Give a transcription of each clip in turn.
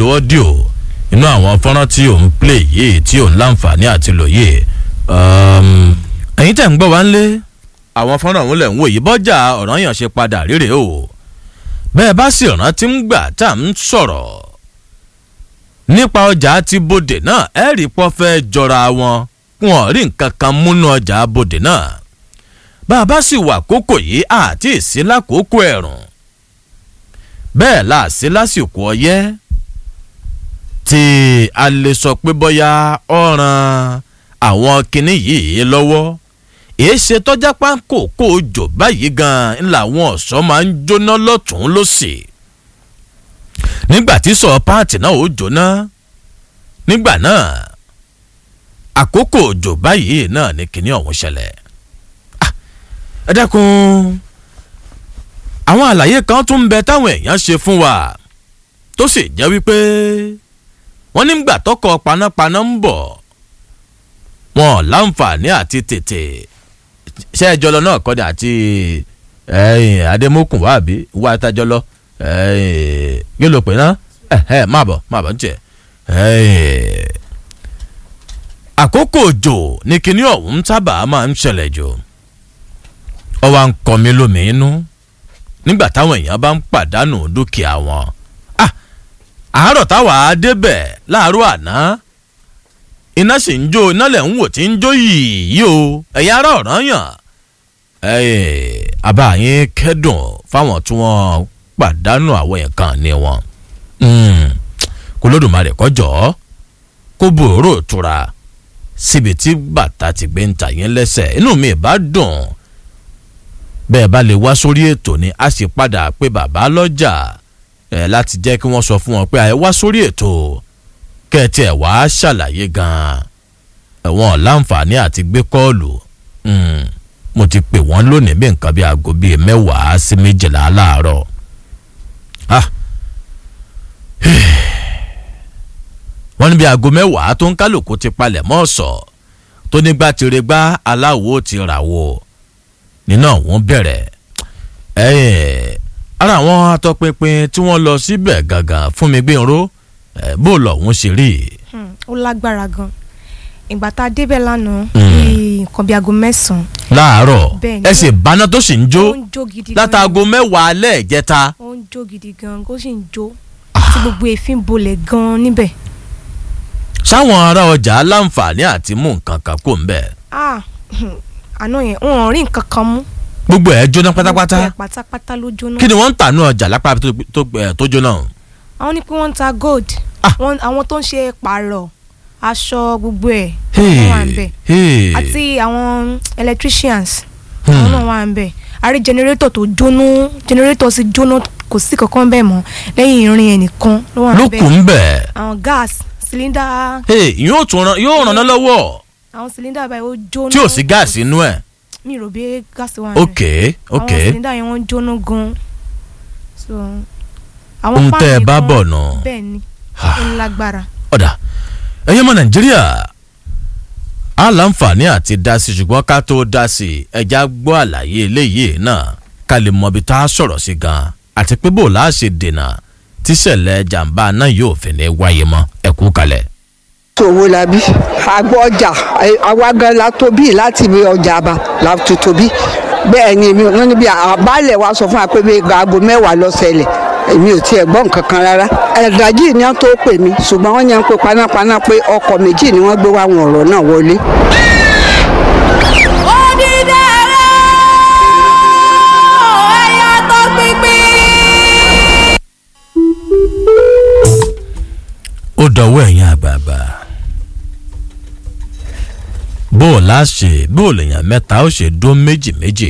lo ọ́díò inú àwọn fọ́nrán tí òun play yìí tí òun láǹfààní àti lòye ẹ̀yin tẹ̀ ń gbọ́ wá ń lé àwọn fọ́nrán òun lẹ̀ ń wò yìí bọ́jà ọ̀ràn yàn ṣe padà rírè o bẹ́ẹ̀ bá sì rántí ń gbà tá à ń sọ̀rọ̀ nípa ọjà ti bòdè náà ẹ rí pọ́ fẹ́ jọra wọn wọn rí nǹkan kan múnú ọjà bòdè náà bá a bá sì wà kókò yìí àti ìsí lákòókò ẹ̀rùn bẹ́ẹ̀ là sí lásìkò ọyẹ́ tí a lè sọ pé bọ́yá ọ̀ràn àwọn kinní yìí lọ́wọ́ èé ṣe tọ́já pákó kó o jò báyìí gan-an làwọn ọ̀ṣọ́ máa ń jóná lọ́tún lọ́sì nígbà tí sọ páàtì náà ó jóná nígbà náà àkókò òjò báyìí náà ní kinní ọ̀hún ṣẹlẹ̀ ẹ dákun àwọn àlàyé kan tún ń bẹ táwọn èèyàn ṣe fún wa tó sì jẹ́ wípé wọ́n nígbà tọkọ panápaná ń bọ̀ wọn láǹfààní àti tètè ṣé ẹ jọlọ náà kọ́ni àti adémọkùn wà bí wà á tajọlọ yóò lò pé ná má bọ̀ má bọ̀ ń tiẹ̀ àkókò òjò ní kinní ọ̀hún sábà máa ń ṣẹlẹ̀ jù ọ wá ń kọ mí lómìínú nígbà táwọn èèyàn bá ń pàdánù dúkìá wọn àárọ̀ táwa á débẹ̀ láàárọ̀ àná iná sì ń jó iná lẹ̀ ń wò tí ń jó yìí o ẹ̀yin ará ọ̀ràn yàn àbá yín kẹ́dùn fáwọn tí wọ́n pàdánù àwọn nǹkan ní wọn kó lódùmarè kọjọ́ kó bòrò tura síbi tí bàtà ti gbé ń ta yín lẹ́sẹ̀ inú mi bá dùn bẹ́ẹ̀ bá lè wá sórí ètò ni a sì padà pé bàbá lọ́jà ẹ̀ láti jẹ́ kí wọ́n sọ fún wọn pé àyẹ̀ wá sórí ètò kẹ́ẹ̀tì ẹ̀ wá ṣàlàyé gan-an ẹ̀wọ̀n láǹfààní àti gbé kọ́ọ̀lù mo ti pè wọ́n lónìí bí nǹkan bí aago bíi mẹ́wàá sí méjìlá láàárọ̀ wọ́n ní bí aago mẹ́wàá tó ń kálukú ti palẹ̀ mọ́ ọ̀sọ̀ tó nígbà tí regbá aláwo ti rà wò nínú àwọn bẹ̀rẹ̀ ara àwọn atọ́pinpin tí wọ́n lọ síbẹ̀ gangan fún mi gbé irú bó lọ́hún ṣe rí. ó lágbára gan ìgbà tá a débẹ̀ lánàá bíi nǹkan bíi aago mẹ́sàn-án. láàárọ̀ Bẹ́ẹ̀ni. ẹ sì báná tó sì ń jó ó ń jó gidi gan látàgò mẹ́wàá alẹ́ ìjẹta. ó ń jó gidi gan ó sì ń jó tí gbogbo èéfín bolẹ̀ gan níbẹ̀. sáwọn ará ọjà láǹfààní àti mú nǹkan kan kó ń bẹ̀. ah àná yẹn wọn ò rí nǹkan kan mú. gbogbo ẹ̀ jóná pátápátá Gbogbo ẹ̀ pátápátá ló jóná. kí ni wọ́n ń tà ní ọjà lápá tó- tó- ẹ̀, tó jóná. àwọn ní pé wọ́n ń ta gold Ah. Wọ́n- àwọn tó ń ṣe pààrọ̀ aṣọ gbogbo ẹ̀ Hey, wọ́n wà ń bẹ̀ hey. àti àwọn electricians Hmm. àwọn náà wà ń bẹ̀ àrí generator tó jóná generator sì jóná kò sí kankan bẹ́ẹ̀ mọ́ lẹ́yìn irin ẹnìkan ló wà ń ló bẹ̀ kù ń bẹ̀. àwọn gas cylinder Hey, yóò tún ran yóò ràn án lọ́wọ́ àwọn cylinder báyìí ó jóná tí ò sí gáàsì inú ẹ̀. mi rò bí gáàsì wà ń bẹ̀ ok ok àwọn cylinder yẹn wọ́n jóná gan so àwọn ohun tẹ́ ẹ páànù bá kan- bọ̀ nù. bẹ́ẹ̀ ni Ah. ó lágbára ọ̀dà ẹ̀yin ọmọ nàìjíríà á láǹfààní àti dá sí ṣùgbọ́n ká tó dá sí ẹja gbọ́ àlàyé eléyìí náà ká lè mọ ibi tá a sọ̀rọ̀ sí gan àti pé bò láà ṣe dènà tíṣẹ̀lẹ̀ jàǹbá náà yóò fi ní wáyé mọ́ ẹ kú kalẹ̀. tòwó la bí àgbọ̀ ọjà àwa gan la tóbi láti bí ọjà àbá la tó tóbi bẹ́ẹ̀ ni èmi wọn níbi àbálẹ̀ wa sọ fún wa pé bí aago mẹ́wàá lọ ṣẹlẹ̀ èmi ò tiẹ̀ gbọ́ nǹkan kan rárá ẹ̀dájì ni wọ́n tó pè mí ṣùgbọ́n wọ́n yẹn ń pe panápaná pé ọkọ̀ méjì ni wọ́n gbé wá àwọn ọ̀rọ̀ náà wọlé. ó dọwọ́ ẹ̀yin àgbààgbà bó o láṣẹ bó o lèèyàn mẹ́ta ó ṣe dó méjì méjì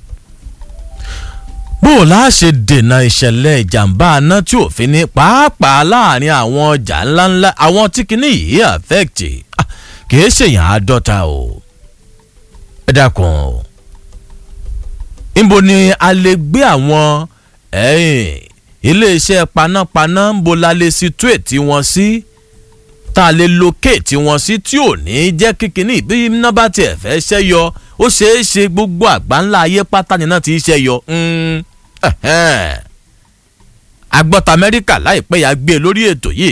bó o láṣẹ dènà ìṣẹ̀lẹ̀ ìjàmbá aná tí ò fi ní pàápàá láàrin àwọn ọjà ńláńlá àwọn tí kìíní yìí affect Ah, kìí ṣèyàn àádọ́ta o ẹ dákun o níbo ni a lè gbé àwọn ẹ̀yìn iléeṣẹ́ panápaná ń bo la lè situate wọn sí tá a lè locate wọn sí tí ò ní jẹ́ kíkiní bí iná bá tiẹ̀ fẹ́ ṣẹ́ yọ ó ṣeé ṣe gbogbo àgbáńlá ayé pátá ni náà ti ṣẹ́ yọ. Mm, ẹ̀hẹ́n. agbọ́ta amẹ́ríkà láìpẹ́ yà gbé e lórí ètò yìí